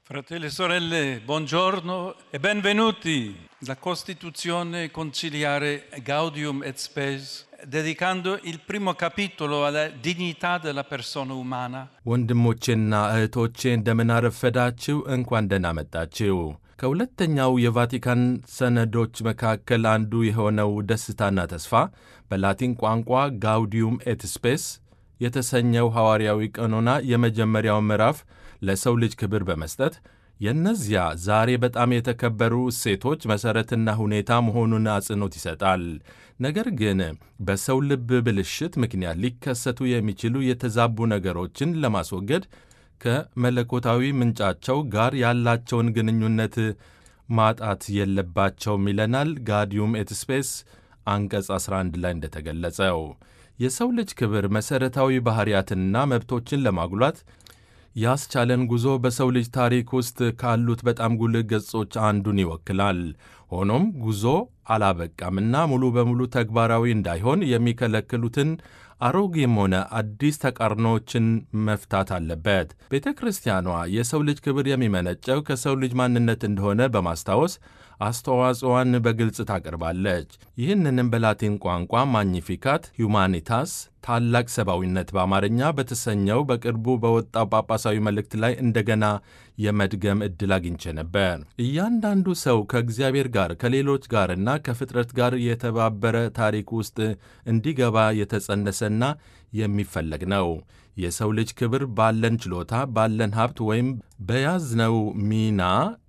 Fratelli e sorelle, buongiorno e benvenuti. La Costituzione conciliare Gaudium et Spes, dedicando il primo capitolo alla dignità della persona umana, ወንድሞቼና እህቶቼ እንደምን አረፈዳችሁ፣ እንኳን ደህና መጣችሁ። ከሁለተኛው የቫቲካን ሰነዶች መካከል አንዱ የሆነው ደስታና ተስፋ በላቲን ቋንቋ ጋውዲዩም ኤት ስፔስ የተሰኘው ሐዋርያዊ ቀኖና የመጀመሪያው ምዕራፍ ለሰው ልጅ ክብር በመስጠት የእነዚያ ዛሬ በጣም የተከበሩ እሴቶች መሠረትና ሁኔታ መሆኑን አጽንኦት ይሰጣል። ነገር ግን በሰው ልብ ብልሽት ምክንያት ሊከሰቱ የሚችሉ የተዛቡ ነገሮችን ለማስወገድ ከመለኮታዊ ምንጫቸው ጋር ያላቸውን ግንኙነት ማጣት የለባቸውም ይለናል ጋዲዩም ኤት ስፔስ አንቀጽ 11 ላይ እንደተገለጸው የሰው ልጅ ክብር መሠረታዊ ባሕርያትንና መብቶችን ለማጉላት ያስቻለን ጉዞ በሰው ልጅ ታሪክ ውስጥ ካሉት በጣም ጉልህ ገጾች አንዱን ይወክላል። ሆኖም ጉዞ አላበቃምና ሙሉ በሙሉ ተግባራዊ እንዳይሆን የሚከለክሉትን አሮጌም ሆነ አዲስ ተቃርኖዎችን መፍታት አለበት። ቤተ ክርስቲያኗ የሰው ልጅ ክብር የሚመነጨው ከሰው ልጅ ማንነት እንደሆነ በማስታወስ አስተዋጽዋን በግልጽ ታቀርባለች። ይህንንም በላቲን ቋንቋ ማግኒፊካት ሁማኒታስ ታላቅ ሰብአዊነት በአማርኛ በተሰኘው በቅርቡ በወጣው ጳጳሳዊ መልእክት ላይ እንደገና የመድገም ዕድል አግኝቼ ነበር። እያንዳንዱ ሰው ከእግዚአብሔር ጋር ከሌሎች ጋርና ከፍጥረት ጋር የተባበረ ታሪክ ውስጥ እንዲገባ የተጸነሰና የሚፈለግ ነው። የሰው ልጅ ክብር ባለን ችሎታ፣ ባለን ሀብት ወይም በያዝነው ሚና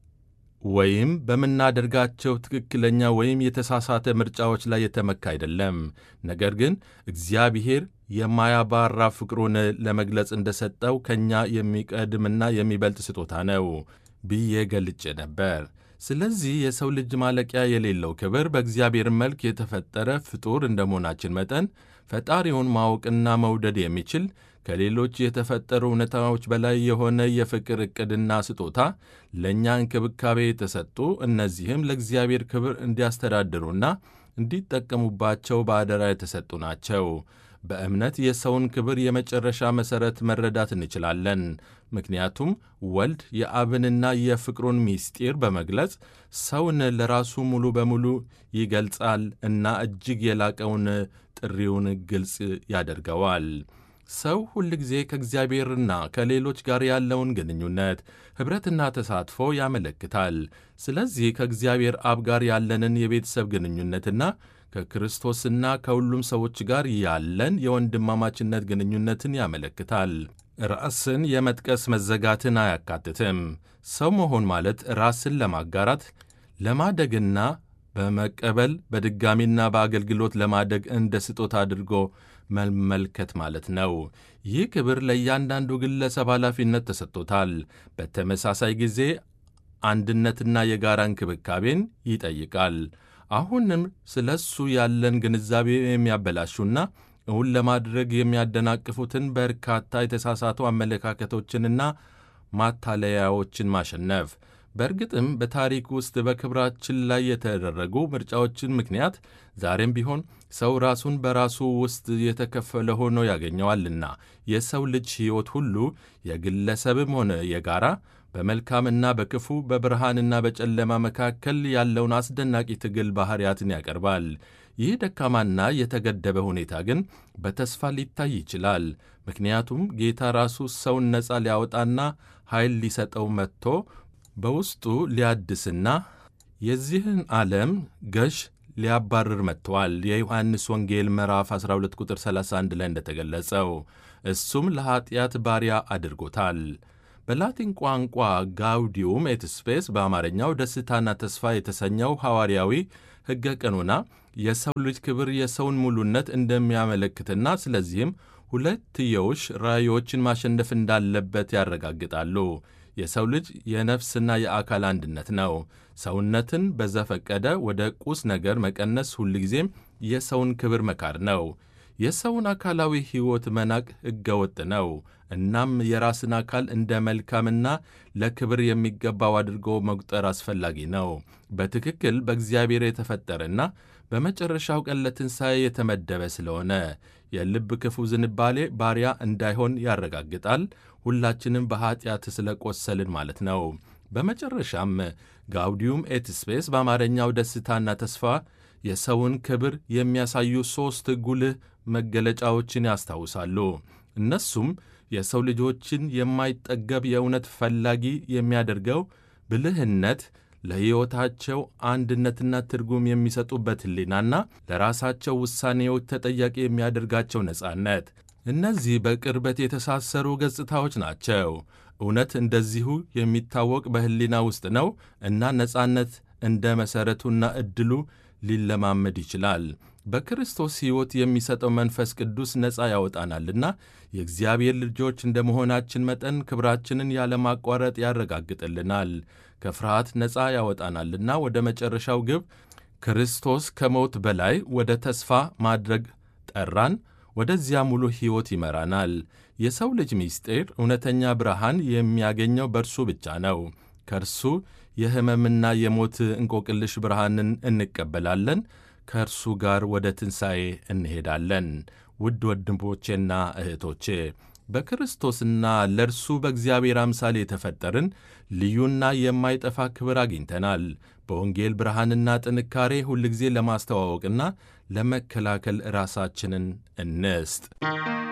ወይም በምናደርጋቸው ትክክለኛ ወይም የተሳሳተ ምርጫዎች ላይ የተመካ አይደለም። ነገር ግን እግዚአብሔር የማያባራ ፍቅሩን ለመግለጽ እንደሰጠው ከእኛ የሚቀድምና የሚበልጥ ስጦታ ነው ብዬ ገልጬ ነበር። ስለዚህ የሰው ልጅ ማለቂያ የሌለው ክብር በእግዚአብሔር መልክ የተፈጠረ ፍጡር እንደመሆናችን መጠን ፈጣሪውን ማወቅና መውደድ የሚችል ከሌሎች የተፈጠሩ እውነታዎች በላይ የሆነ የፍቅር ዕቅድና ስጦታ ለእኛ እንክብካቤ የተሰጡ እነዚህም ለእግዚአብሔር ክብር እንዲያስተዳድሩና እንዲጠቀሙባቸው በአደራ የተሰጡ ናቸው። በእምነት የሰውን ክብር የመጨረሻ መሠረት መረዳት እንችላለን። ምክንያቱም ወልድ የአብንና የፍቅሩን ምስጢር በመግለጽ ሰውን ለራሱ ሙሉ በሙሉ ይገልጻል እና እጅግ የላቀውን ጥሪውን ግልጽ ያደርገዋል። ሰው ሁል ጊዜ ከእግዚአብሔርና ከሌሎች ጋር ያለውን ግንኙነት ኅብረትና ተሳትፎ ያመለክታል። ስለዚህ ከእግዚአብሔር አብ ጋር ያለንን የቤተሰብ ግንኙነትና ከክርስቶስና ከሁሉም ሰዎች ጋር ያለን የወንድማማችነት ግንኙነትን ያመለክታል። ራስን የመጥቀስ መዘጋትን አያካትትም። ሰው መሆን ማለት ራስን ለማጋራት ለማደግና በመቀበል በድጋሚና በአገልግሎት ለማደግ እንደ ስጦታ አድርጎ መመልከት ማለት ነው። ይህ ክብር ለእያንዳንዱ ግለሰብ ኃላፊነት ተሰጥቶታል። በተመሳሳይ ጊዜ አንድነትና የጋራ እንክብካቤን ይጠይቃል። አሁንም ስለ እሱ ያለን ግንዛቤ የሚያበላሹና እውን ለማድረግ የሚያደናቅፉትን በርካታ የተሳሳቱ አመለካከቶችንና ማታለያዎችን ማሸነፍ በእርግጥም በታሪክ ውስጥ በክብራችን ላይ የተደረጉ ምርጫዎችን ምክንያት ዛሬም ቢሆን ሰው ራሱን በራሱ ውስጥ የተከፈለ ሆኖ ያገኘዋልና የሰው ልጅ ሕይወት ሁሉ የግለሰብም ሆነ የጋራ በመልካምና በክፉ በብርሃንና በጨለማ መካከል ያለውን አስደናቂ ትግል ባሕርያትን ያቀርባል። ይህ ደካማና የተገደበ ሁኔታ ግን በተስፋ ሊታይ ይችላል። ምክንያቱም ጌታ ራሱ ሰውን ነፃ ሊያወጣና ኃይል ሊሰጠው መጥቶ በውስጡ ሊያድስና የዚህን ዓለም ገዥ ሊያባርር መጥተዋል። የዮሐንስ ወንጌል ምዕራፍ 12 ቁጥር 31 ላይ እንደተገለጸው እሱም ለኀጢአት ባሪያ አድርጎታል። በላቲን ቋንቋ ጋውዲዩም ኤት ስፔስ በአማርኛው ደስታና ተስፋ የተሰኘው ሐዋርያዊ ሕገ ቀኖና የሰው ልጅ ክብር የሰውን ሙሉነት እንደሚያመለክትና ስለዚህም ሁለትዮሽ ራእዮችን ማሸነፍ እንዳለበት ያረጋግጣሉ። የሰው ልጅ የነፍስና የአካል አንድነት ነው። ሰውነትን በዘፈቀደ ወደ ቁስ ነገር መቀነስ ሁልጊዜም የሰውን ክብር መካድ ነው። የሰውን አካላዊ ሕይወት መናቅ ሕገወጥ ነው። እናም የራስን አካል እንደ መልካምና ለክብር የሚገባው አድርጎ መቁጠር አስፈላጊ ነው። በትክክል በእግዚአብሔር የተፈጠረና በመጨረሻው ቀን ለትንሣኤ የተመደበ ስለሆነ የልብ ክፉ ዝንባሌ ባሪያ እንዳይሆን ያረጋግጣል። ሁላችንም በኀጢአት ስለ ቆሰልን ማለት ነው። በመጨረሻም ጋውዲዩም ኤት ስፔስ በአማርኛው ደስታና ተስፋ የሰውን ክብር የሚያሳዩ ሦስት ጉልህ መገለጫዎችን ያስታውሳሉ። እነሱም የሰው ልጆችን የማይጠገብ የእውነት ፈላጊ የሚያደርገው ብልህነት፣ ለሕይወታቸው አንድነትና ትርጉም የሚሰጡበት ሕሊናና ለራሳቸው ውሳኔዎች ተጠያቂ የሚያደርጋቸው ነጻነት። እነዚህ በቅርበት የተሳሰሩ ገጽታዎች ናቸው። እውነት እንደዚሁ የሚታወቅ በሕሊና ውስጥ ነው እና ነጻነት እንደ መሠረቱና ዕድሉ ሊለማመድ ይችላል። በክርስቶስ ሕይወት የሚሰጠው መንፈስ ቅዱስ ነፃ ያወጣናልና የእግዚአብሔር ልጆች እንደ መሆናችን መጠን ክብራችንን ያለማቋረጥ ያረጋግጥልናል። ከፍርሃት ነፃ ያወጣናልና ወደ መጨረሻው ግብ ክርስቶስ ከሞት በላይ ወደ ተስፋ ማድረግ ጠራን። ወደዚያ ሙሉ ሕይወት ይመራናል። የሰው ልጅ ምስጢር እውነተኛ ብርሃን የሚያገኘው በእርሱ ብቻ ነው። ከእርሱ የሕመምና የሞት እንቆቅልሽ ብርሃንን እንቀበላለን። ከእርሱ ጋር ወደ ትንሣኤ እንሄዳለን። ውድ ወንድሞቼና እህቶቼ በክርስቶስና ለእርሱ በእግዚአብሔር አምሳል የተፈጠርን ልዩና የማይጠፋ ክብር አግኝተናል። በወንጌል ብርሃንና ጥንካሬ ሁልጊዜ ለማስተዋወቅና ለመከላከል ራሳችንን እንስጥ።